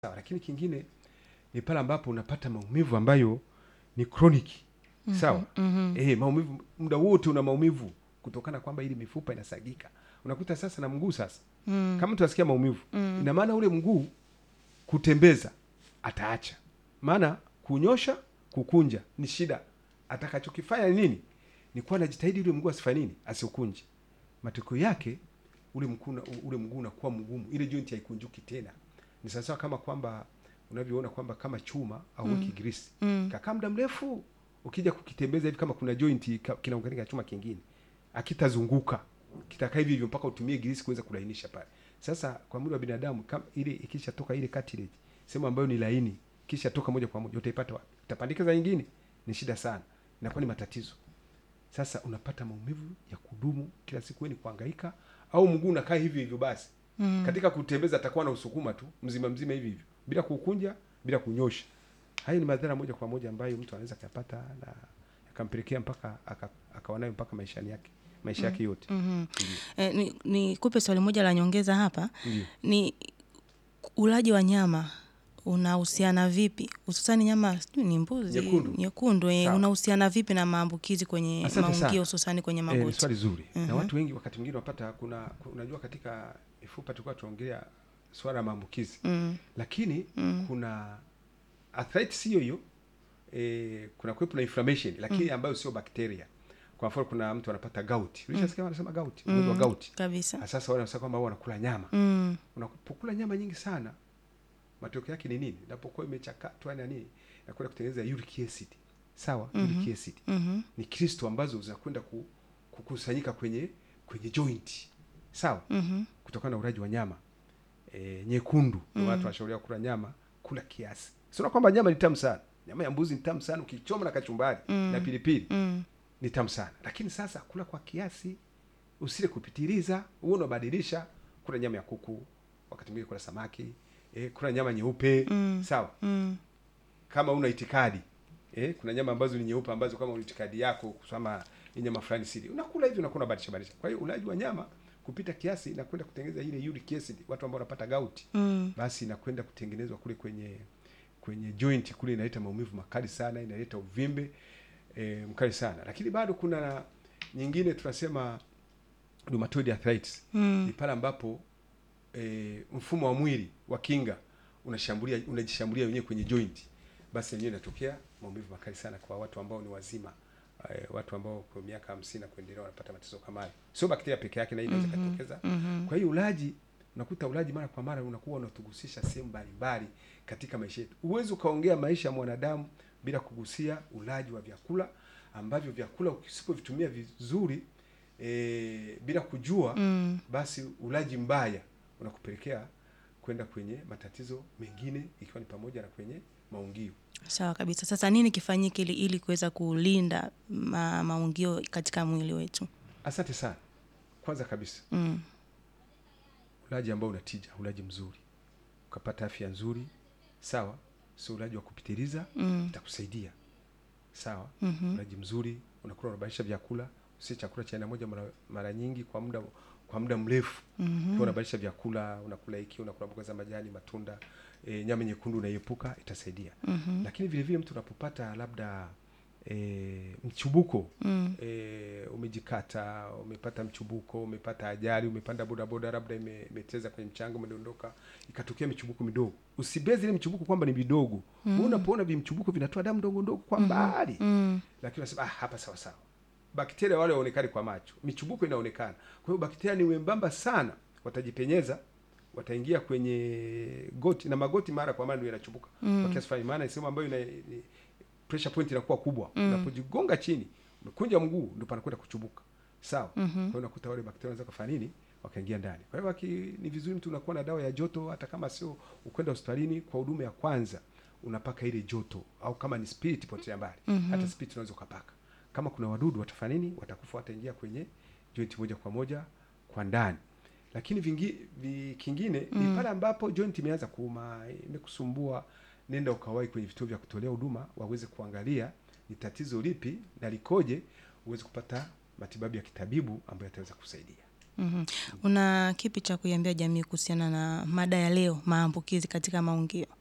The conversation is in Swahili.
sawa, lakini kingine ni pale ambapo unapata maumivu ambayo ni chronic sawa. mhm. Eh, maumivu muda wote una maumivu kutokana kwamba ili mifupa inasagika. Unakuta sasa na mguu sasa, Mm. kama mtu asikia maumivu, Mm. ina maana ule mguu kutembeza ataacha, maana kunyosha, kukunja ni shida. Atakachokifanya ni nini? Ni kuwa anajitahidi ule mguu asifanye nini, asiukunje. Matokeo yake ule mguu na- ule mguu unakuwa mgumu, ile joint haikunjuki tena. Ni sawasawa kama kwamba unavyoona kwamba kama chuma au Mm. weki grisi Mm. kakaa muda mrefu, ukija kukitembeza hivi, kama kuna joint ka- kinaunganika na chuma kingine, akitazunguka kitakaa hivi hivyo mpaka utumie grisi kuweza kulainisha pale. Sasa kwa mwili wa binadamu kama ile ikishatoka ile cartilage sehemu ambayo ni laini, kisha toka moja kwa moja, utaipata wapi? Utapandikiza nyingine, ni shida sana, inakuwa ni matatizo. Sasa unapata maumivu ya kudumu kila siku, wewe ni kuhangaika, au mguu unakaa hivi hivyo basi Mm. katika kutembeza atakuwa na usukuma tu mzima mzima hivi hivyo bila kukunja bila kunyosha. Hayo ni madhara moja kwa moja ambayo mtu anaweza kuyapata na akampelekea mpaka aka- akawa nayo mpaka maishani yake maisha yake yote. Mhm. Ndiyo. Eh, ni, ni kupe swali moja la nyongeza hapa Ndiyo. ni ulaji wa nyama unahusiana vipi hususani nyama sijui ni mbuzi Nyekundu. nyekundu eh, Sawa. unahusiana vipi na maambukizi kwenye Asante sana. maungio hususani kwenye Eh, ni magoti swali zuri na Mhm. watu wengi wakati mwingine wapata kuna ku- unajua katika mifupa tulikuwa tunaongelea swala la maambukizi mm. lakini Mm. kuna arthritis hiyo hiyo eh, kuna kuwepo na inflammation lakini ambayo sio bakteria. Kwa mfano kuna mtu anapata gout. Ulishasikia wanasema gout, ugonjwa wa Mm. gout. kabisa Ah, Sasa wale wanasema kwamba wao wanakula nyama. mm. Unapokula nyama nyingi sana, matokeo yake ni nini? Inapokuwa imechakatwa na nini, inakwenda kutengeneza uric acid. Sawa, Mhm. uric acid Mhm. ni kristo ambazo zinakwenda ku, kukusanyika kwenye kwenye joint. Sawa, Mhm. kutokana na ulaji wa nyama e, nyekundu. Ndio Mm. watu wanashauriwa kula nyama, kula kiasi. Sio kwamba nyama ni tamu sana. Nyama ya mbuzi ni tamu sana ukichoma na kachumbari Mm. na pilipili Mm. ni tamu sana, lakini sasa kula kwa kiasi, usile kupitiliza. Huo unabadilisha, kula nyama ya kuku, wakati mwingine kula samaki eh, kula nyama nyeupe Mm. sawa. Mm. Kama una itikadi eh, kuna nyama ambazo ni nyeupe ambazo kama una itikadi yako kusema hii nyama fulani sili, unakula hivi, unakuwa unabadilisha badilisha. Kwa hiyo ulaji wa nyama kupita kiasi inakwenda kutengeneza ile uric acid, watu ambao wanapata gout, Mm. basi inakwenda kutengenezwa kule kwenye kwenye joint kule, inaleta maumivu makali sana, inaleta uvimbe e, mkali sana. Lakini bado kuna nyingine tunasema rheumatoid arthritis ni Mm. pale ambapo e, mfumo wa mwili wa kinga unashambulia unajishambulia wenyewe kwenye joint, basi yenyewe inatokea maumivu makali sana kwa watu ambao ni wazima e, watu ambao kwa miaka hamsini na kuendelea wanapata matatizo kama hayo. Sio bakteria peke yake, na hii inaweza Mhm. katokeza Mhm. kwa hiyo ulaji unakuta ulaji mara kwa mara unakuwa unatugusisha sehemu mbalimbali katika maisha yetu. Huwezi ukaongea maisha ya mwanadamu bila kugusia ulaji wa vyakula ambavyo vyakula usipovitumia vizuri e, bila kujua Mm. basi ulaji mbaya unakupelekea kwenda kwenye matatizo mengine ikiwa ni pamoja na kwenye maungio. sawa kabisa sasa nini kifanyike ili, ili kuweza kulinda ma, maungio katika mwili wetu Asante sana. Kwanza kabisa mm. ulaji ambao unatija, ulaji mzuri, ukapata afya nzuri, sawa, sio ulaji wa kupitiliza Mm. itakusaidia sawa. Mhm. Ulaji mzuri, unakula unabadilisha vyakula, usi chakula cha aina moja mara, mara nyingi kwa muda kwa muda mrefu. Mhm. Ukiwa unabadilisha vyakula, unakula hiki, unakula mboga za majani, matunda, e, nyama nyekundu unaiepuka, itasaidia. Mhm. Lakini vile vile mtu unapopata labda e, mchubuko Mm. e, umejikata, umepata mchubuko, umepata ajali, umepanda bodaboda, labda ime- imeteza kwenye mchanga, umedondoka, ikatokea michubuko midogo, usibezi ile michubuko kwamba ni vidogo. Mm. Unapoona vimchubuko vinatoa damu ndogo ndogo kwa mbali Mm. lakini unasema ah, hapa sawa sawa. Bakteria wale waonekani kwa macho, michubuko inaonekana. Kwa hiyo bakteria ni wembamba sana, watajipenyeza, wataingia kwenye goti na magoti, mara kwa mara ndio yanachubuka Mm. kwa kiasi fulani, maana ni sehemu ambayo ina ni- pressure point inakuwa kubwa. Mm. Unapojigonga chini, umekunja mguu, ndio panakwenda kuchubuka, sawa. Mhm. Kwa hiyo unakuta wale bakteria wanaweza kufanya nini, wakaingia ndani. Kwa hiyo waki, ni vizuri mtu unakuwa na dawa ya joto, hata kama sio ukwenda hospitalini kwa huduma ya kwanza, unapaka ile joto, au kama ni spirit potelea mbali Mhm. hata spirit unaweza ukapaka. Kama kuna wadudu watafanya nini, watakufa, wataingia kwenye joint moja kwa moja kwa ndani. Lakini vingi, vi, kingine Mm. ni pale ambapo joint imeanza kuuma, imekusumbua, nenda ukawahi kwenye vituo vya kutolea huduma waweze kuangalia ni tatizo lipi na likoje, uweze kupata matibabu ya kitabibu ambayo yataweza kusaidia. Mhm. Una kipi cha kuiambia jamii kuhusiana na mada ya leo, maambukizi katika maungio?